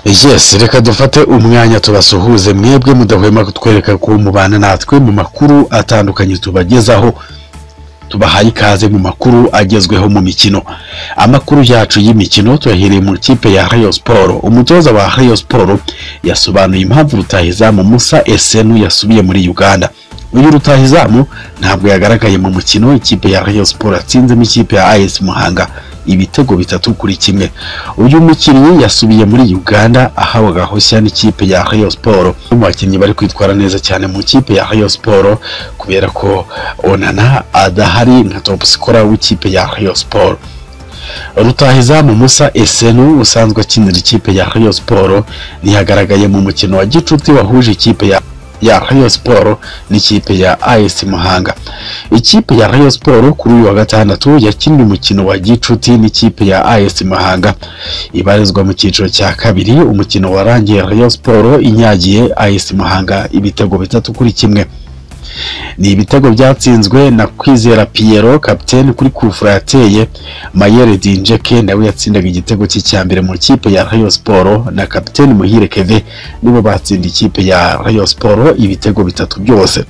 Yes, reka dufate umwanya tubasuhuze mwebwe mudahwema kutwereka ko mubana natwe mu makuru atandukanye tubagezaho tubahaye ikaze mu makuru agezweho mu mikino amakuru yacu y'imikino tuyahereye mu ikipe ya Rayon Sport umutoza wa Rayon Sport yasobanuye impamvu rutahizamu Musa Esenu yasubiye muri Uganda uyu rutahizamu ntabwo yagaragaye mu mukino ikipe ya Rayon Sport yatsinzemo ikipe ya AS Muhanga ibitego bitatu kuri kimwe uyu mukinnyi yasubiye muri Uganda ahawe gahoshya n'ikipe ya Rayon Sport mu bakinnyi bari kwitwara neza cyane mu kipe ya Rayon Sport kubera ko Onana adahari nka top scorer w'ikipe ya Rayon Sport rutahizamu Musa Esenu usanzwe akinira ikipe ya Rayon Sport ntiyagaragaye mu mukino wa gicuti wahuje ikipe ya ya Rayon Sport n'ikipe ya AS Muhanga. Ikipe ya Rayon Sport kuri uyu wa gatandatu yakinnye umukino wa gicuti n'ikipe ya AS Muhanga ibarizwa mu cyiciro cya kabiri. Umukino warangiye Rayon Sport inyagiye AS Muhanga ibitego bitatu kuri kimwe. Ni ibitego byatsinzwe na Kwizera Piero kapiteni kuri kufura yateye Mayere Dinjeke nawe yatsindaga igitego cye cya mbere mu kipe ya Rayon Sport na kapiteni Muhire Keve nibo batsinda ikipe ya Rayon Sport ibitego bitatu byose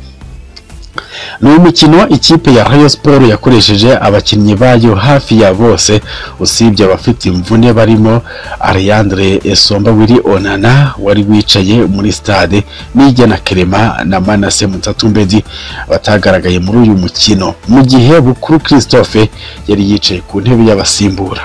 ni umukino ikipe ya Rayon Sport yakoresheje abakinnyi bayo hafi ya bose usibye abafite imvune barimo Ariandre Esomba wiri Onana wari wicaye muri stade Nijya na Kerema na Manase Mutatumbedi batagaragaye muri uyu mukino mu gihe Bukuru Christophe yari yicaye ku ntebe y'abasimbura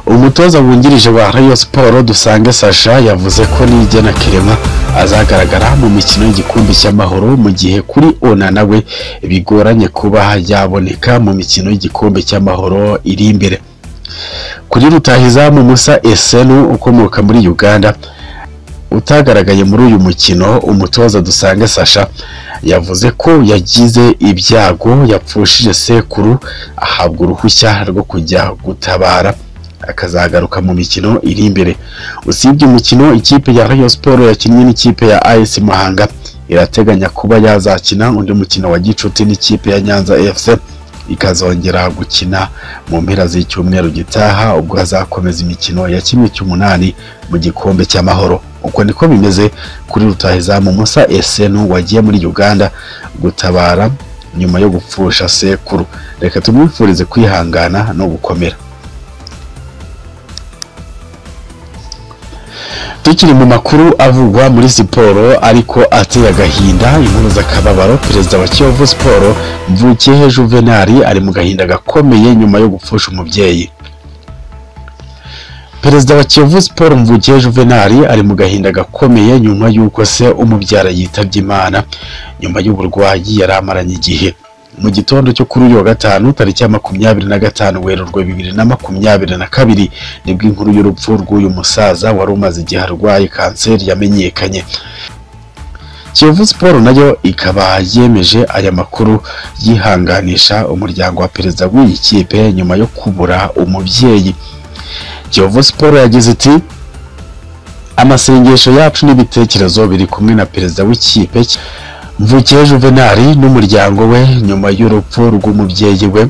umutoza wungirije wa Rayon Sport dusange Sasha yavuze ko Nijya na Kerema azagaragara mu mikino y'igikombe cy'amahoro mu gihe kuri ona nawe bigoranye kuba yaboneka mu mikino y'igikombe cy'amahoro iri imbere kuri rutahizamu Musa Esenu ukomoka muri Uganda utagaragaye muri uyu mukino umutoza dusange Sasha yavuze ko yagize ibyago yapfushije sekuru ahabwa uruhushya rwo kujya gutabara akazagaruka mu mikino iri imbere usibye umukino ikipe ya Rayon Sport yakinnye n'ikipe ya AS Muhanga irateganya kuba yazakina undi mukino wa gicuti n'ikipe ya Nyanza FC ikazongera gukina mu mpera z'icyumweru gitaha ubwo hazakomeza imikino ya kimwe cy'umunani mu gikombe cy'amahoro uko niko bimeze kuri rutahizamu Musa Esenu wagiye muri Uganda gutabara nyuma yo gupfusha sekuru reka tumwifurize kwihangana no gukomera tukiri mu makuru avugwa muri siporo ariko ateye agahinda impuruza akababaro perezida wa kiyovu siporo mvukiyehe juvenali ari mu gahinda gakomeye nyuma yo gupfusha umubyeyi perezida wa kiyovu siporo mvukiye juvenali ari mu gahinda gakomeye nyuma y'uko se umubyara yitabye imana nyuma y'uburwayi yari amaranye igihe mu gitondo cyo kuri uyu wa gatanu tariki ya makumyabiri na gatanu werurwe bibiri na makumyabiri na kabiri nibwo inkuru y'urupfu rw'uyu musaza wari umaze igihe arwaye kanseri yamenyekanye kiyovu siporo nayo ikaba yemeje aya makuru yihanganisha umuryango wa perezida w'iyi kipe nyuma yo kubura umubyeyi kiyovu siporo yagize iti amasengesho yacu n'ibitekerezo biri kumwe na perezida w'ikipe mvukiye juvenali n'umuryango we nyuma y'urupfu rw'umubyeyi we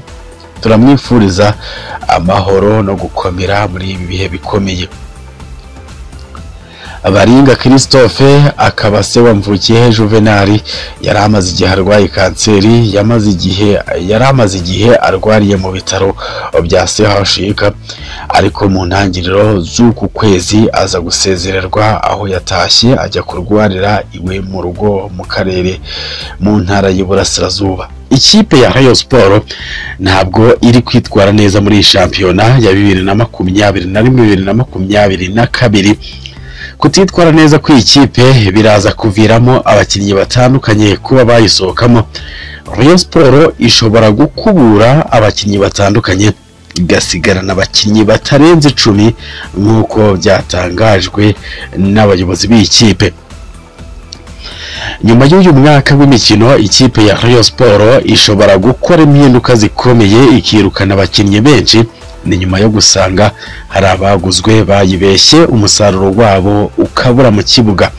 turamwifuriza amahoro no gukomera muri ibi bihe bikomeye baringa christophe akaba se wamvukiyehe juvenali yari amaze igihe arwaye kanseri yamaze igihe yari amaze igihe arwariye mu bitaro bya sehashika ariko mu ntangiriro z'uku kwezi aza gusezererwa aho yatashye ajya kurwarira iwe mu rugo mu karere mu ntara y'iburasirazuba ikipe ya Rayon Sport ntabwo iri kwitwara neza muri shampiyona ya bibiri na makumyabiri na rimwe bibiri na makumyabiri na kabiri kutitwara neza kw'ikipe biraza kuviramo abakinnyi batandukanye kuba bayisohokamo Rayon Sport ishobora gukubura abakinnyi batandukanye igasigarana abakinnyi batarenze icumi nk'uko byatangajwe n'abayobozi b'ikipe nyuma y'uyu mwaka w'imikino ikipe ya Rayon Sport ishobora gukora impinduka zikomeye ikirukana abakinnyi benshi ni nyuma yo gusanga hari abaguzwe bayibeshye umusaruro wabo ukabura mu kibuga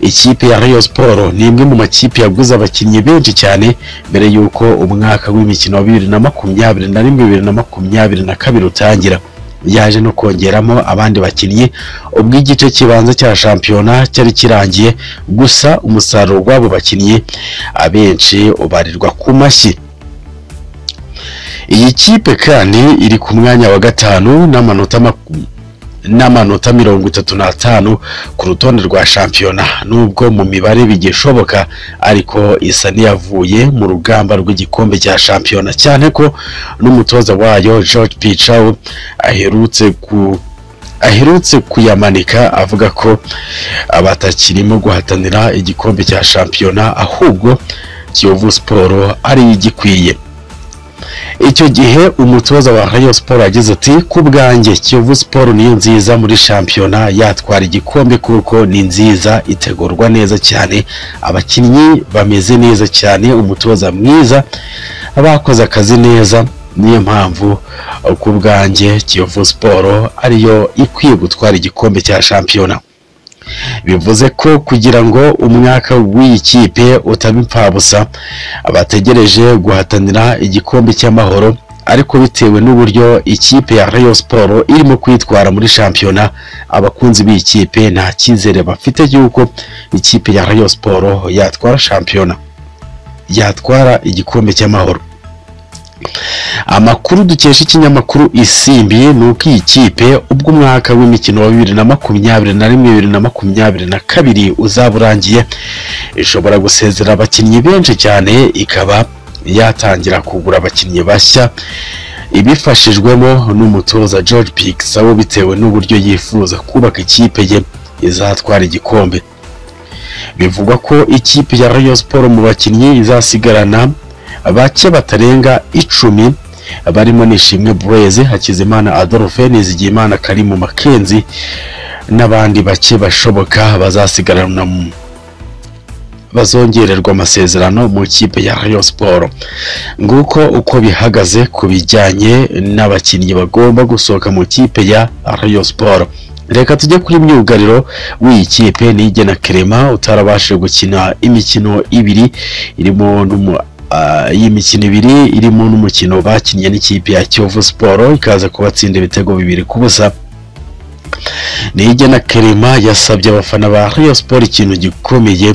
ikipe ya Rayon Sport ni imwe mu makipe yaguze abakinnyi benshi cyane mbere y'uko umwaka w'imikino wa bibiri na makumyabiri na rimwe bibiri na makumyabiri na kabiri utangira yaje no kongeramo abandi bakinnyi ubwo igice kibanza cya shampiyona cyari kirangiye gusa umusaruro w'abo bakinnyi abenshi ubarirwa ku mashyi iyi kipe kandi iri ku mwanya wa gatanu n'amanota maku- n'amanota mirongo itatu n'atanu ku rutonde rwa shampiyona nubwo mu mibare bigishoboka ariko isa n'iyavuye mu rugamba rw'igikombe cya shampiyona cyane ko n'umutoza wayo George Pichau aherutse ku aherutse kuyamanika avuga ko batakirimo guhatanira igikombe cya shampiyona ahubwo Kiyovu Sport ari igikwiye icyo gihe umutoza wa Rayon Sport yagize ati ku bwanjye Kiyovu Sport niyo nziza muri shampiyona yatwara igikombe kuko ni nziza itegurwa neza cyane abakinnyi bameze neza cyane umutoza mwiza abakoze akazi neza niyo mpamvu ku bwanjye Kiyovu Sport ariyo ikwiye gutwara igikombe cya shampiyona bivuze ko kugira ngo umwaka w'iyi kipe utaba impfabusa bategereje guhatanira igikombe cy'amahoro ariko bitewe n'uburyo ikipe ya Rayon Sport irimo kwitwara muri shampiyona abakunzi b'iyi kipe nta cyizere bafite y'uko ikipe ya Rayon Sport yatwara shampiyona yatwara igikombe cy'amahoro amakuru dukesha ikinyamakuru isimbi ni uko iyi kipe ubwo umwaka w'imikino wa bibiri na makumyabiri na rimwe bibiri na makumyabiri na kabiri uzaba urangiye ishobora gusezera abakinnyi benshi cyane ikaba yatangira kugura abakinnyi bashya ibifashijwemo n'umutoza George Picasso bitewe n'uburyo yifuza kubaka ikipe ye izatwara igikombe bivugwa ko ikipe ya Rayon Sport mu bakinnyi izasigarana bake batarenga icumi barimo Nishimwe Blaise Hakizimana Adolphe Nizigiyimana Karimu Makenzi n'abandi bake bashoboka bazasigarana mu bazongererwa amasezerano mu kipe ya Rayon Sport nguko uko bihagaze ku bijyanye n'abakinnyi bagomba gusohoka mu kipe ya Rayon Sport reka tujye kuri myugariro w'iyi kipe nige na Clement utarabashije gukina imikino ibiri irimo n'umu Ah, iyi mikino ibiri irimo n'umukino bakinnye n'ikipe ya Kiyovu Sport ikaza kubatsinda ibitego bibiri ku busa Nige na Kerema yasabye abafana ba Rayon Sport ikintu gikomeye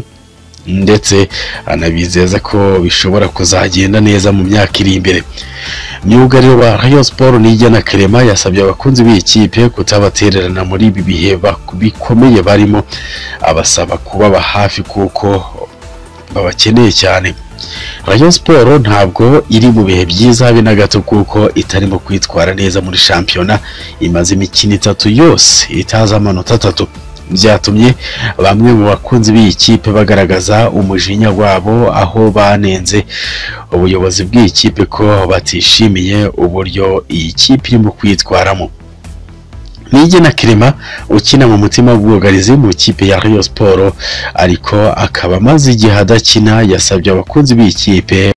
ndetse anabizeza ko bishobora kuzagenda neza mu myaka iri imbere myugariro wa Rayon Sport Nige na Kerema yasabye abakunzi b'iyi kipe kutabatererana muri ibi bihe bak- bikomeye barimo abasaba kubaba hafi kuko babakeneye cyane Rayon Sport ntabwo iri mu bihe byiza habe na gato kuko itarimo kwitwara neza muri shampiyona imaze imikino itatu yose itazi amanota atatu byatumye bamwe mu bakunzi b'iyi kipe bagaragaza umujinya wabo aho banenze ubuyobozi bw'iyi kipe ko batishimiye uburyo iyi kipe irimo kwitwaramo Nige na Kirima ukina mu mutima w'ubwugarizi mu kipe ya Rayon Sport ariko akaba amaze igihe adakina yasabye abakunzi b'iyi kipe